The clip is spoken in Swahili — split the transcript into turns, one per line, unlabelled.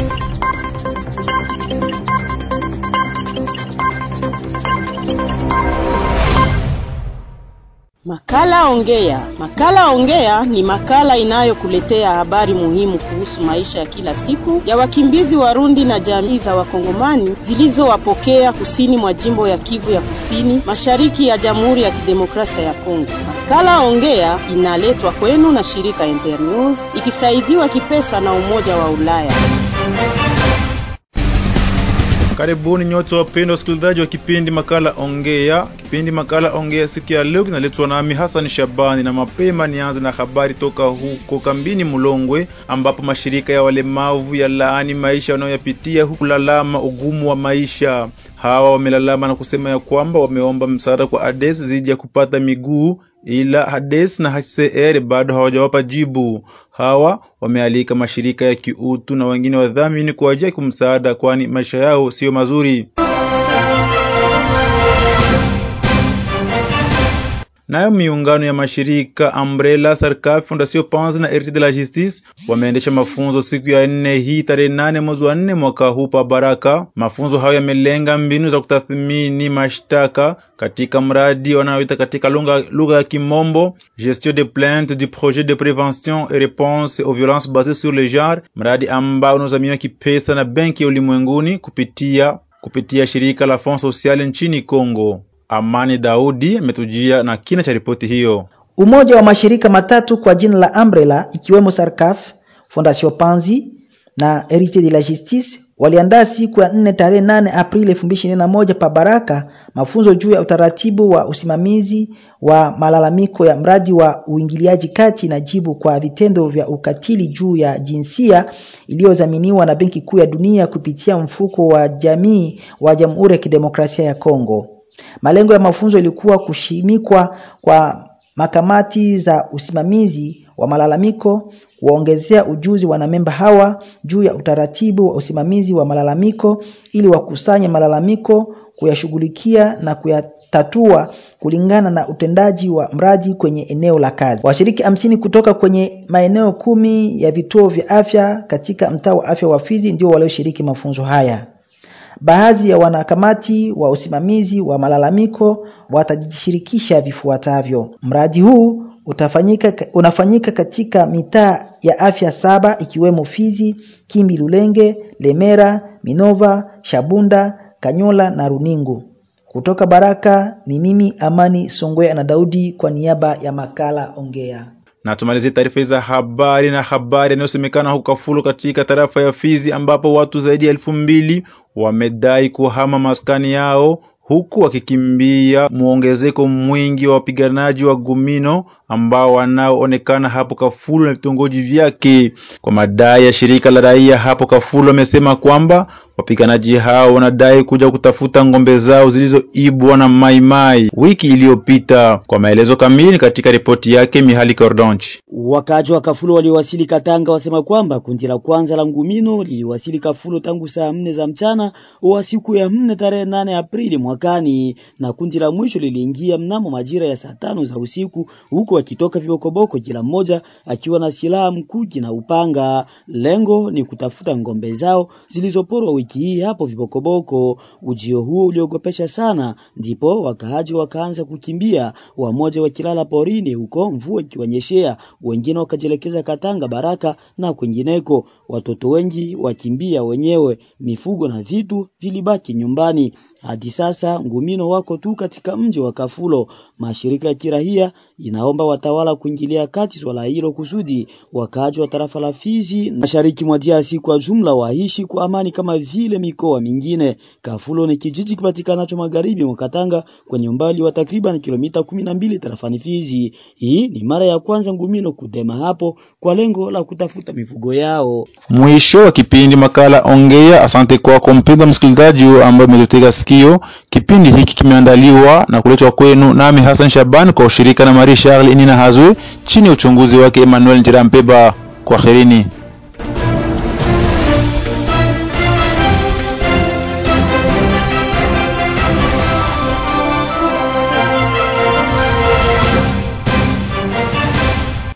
Makala Ongea. Makala Ongea ni makala inayokuletea habari muhimu kuhusu maisha ya kila siku ya wakimbizi Warundi na jamii za Wakongomani zilizowapokea kusini mwa jimbo ya Kivu ya Kusini, mashariki ya Jamhuri ya Kidemokrasia ya Kongo. Makala Ongea inaletwa kwenu na shirika Internews ikisaidiwa kipesa na Umoja wa Ulaya.
Karibuni nyote wapendwa wasikilizaji wa kipindi makala Ongea. Kipindi makala Ongea siku ya leo kinaletwa nami Hassan Shabani, na mapema nianze na habari toka huko kambini Mulongwe, ambapo mashirika ya walemavu ya laani maisha wanayoyapitia huku lalama ugumu wa maisha. Hawa wamelalama na kusema ya kwamba wameomba msaada kwa ADES zidi ya kupata miguu ila Hades na HCR bado hawajawapa jibu. Hawa wamealika mashirika ya kiutu na wengine wadhamini kuwajia kumsaada, kwani maisha yao siyo mazuri. Nayo miungano ya mashirika Umbrella, Sarkaf, Fondation Panzi na Herite de la Justice wameendesha mafunzo siku ya nne hii tarehe nane mwezi wa nne mwaka huu pa Baraka. Mafunzo hayo yamelenga mbinu za kutathmini mashtaka katika mradi wanaoita katika lugha ya Kimombo gestion de plainte du projet de prévention et réponse aux violences basées sur le genre, mradi ambao unaozamiwa kipesa na Benki ya Ulimwenguni kupitia kupitia shirika la Fond Social nchini Kongo. Amani Daudi ametujia na kina cha ripoti hiyo.
Umoja wa mashirika matatu kwa jina la Umbrella ikiwemo Sarkaf, Fondation Panzi na Herite de la Justice waliandaa siku ya nne tarehe nane Aprili 2021 pa Baraka mafunzo juu ya utaratibu wa usimamizi wa malalamiko ya mradi wa uingiliaji kati na jibu kwa vitendo vya ukatili juu ya jinsia iliyodhaminiwa na Benki Kuu ya Dunia kupitia mfuko wa jamii wa Jamhuri ya Kidemokrasia ya Kongo. Malengo ya mafunzo ilikuwa kushimikwa kwa makamati za usimamizi wa malalamiko, kuwaongezea ujuzi wanamemba hawa juu ya utaratibu wa usimamizi wa malalamiko ili wakusanye malalamiko, kuyashughulikia na kuyatatua kulingana na utendaji wa mradi kwenye eneo la kazi. Washiriki hamsini kutoka kwenye maeneo kumi ya vituo vya afya katika mtaa wa afya wa Fizi ndio walioshiriki mafunzo haya. Baadhi ya wanakamati wa usimamizi wa malalamiko watajishirikisha vifuatavyo. Mradi huu utafanyika, unafanyika katika mitaa ya afya saba ikiwemo Fizi, Kimbi, Lulenge, Lemera, Minova, Shabunda, Kanyola na Runingu. Kutoka Baraka ni mimi Amani Songwe na Daudi kwa niaba ya makala Ongea
na tumalizie taarifa za habari na habari inayosemekana huko Kafulo katika tarafa ya Fizi ambapo watu zaidi ya elfu mbili wamedai kuhama maskani yao huku wakikimbia muongezeko mwingi wa wapiganaji wa Gumino ambao wanaoonekana hapo Kafulo na vitongoji vyake. Kwa madai ya shirika la raia hapo Kafulo, wamesema kwamba wapiganaji hao wanadai kuja kutafuta ng'ombe zao zilizoibwa na maimai wiki iliyopita. Kwa maelezo kamili katika ripoti yake Mihali Kordonchi.
Wakaji wa Kafulo waliowasili Katanga wasema kwamba kundi la kwanza la Ngumino liliwasili Kafulo tangu saa nne za mchana wa siku ya nne tarehe nane Aprili mwakani, na kundi la mwisho liliingia mnamo majira ya saa tano za usiku, huko wakitoka vibokoboko, kila mmoja akiwa na silaha mkuki na upanga. Lengo ni kutafuta ngombe zao zilizoporwa wiki hii hapo vibokoboko. Ujio huo uliogopesha sana, ndipo wakaaji wakaanza kukimbia, wamoja wakilala porini huko mvua ikiwanyeshea wengine wakajielekeza Katanga, Baraka na kwingineko. Watoto wengi wakimbia wenyewe, mifugo na vitu vilibaki nyumbani. Hadi sasa Ngumino wako tu katika mji wa Kafulo. Mashirika ya kirahia inaomba watawala kuingilia kati swala hilo kusudi wakaaji wa tarafa la Fizi mashariki mwa DRC kwa jumla waishi kwa amani kama vile mikoa mingine. Kafulo ni kijiji kipatikanacho magharibi mwa Katanga kwenye umbali wa takriban kilomita kumi na mbili tarafani Fizi. Hii ni mara ya kwanza Ngumino kudema hapo kwa lengo la kutafuta mifugo yao.
Mwisho wa kipindi makala Ongea. Asante kwako mpendwa msikilizaji ambaye umetutega sikio. Kipindi hiki kimeandaliwa na kuletwa kwenu nami Hassan Shaban kwa ushirika na Marie Charles Inina Hazwe chini ya uchunguzi wake Emmanuel Njirampeba. Kwaherini.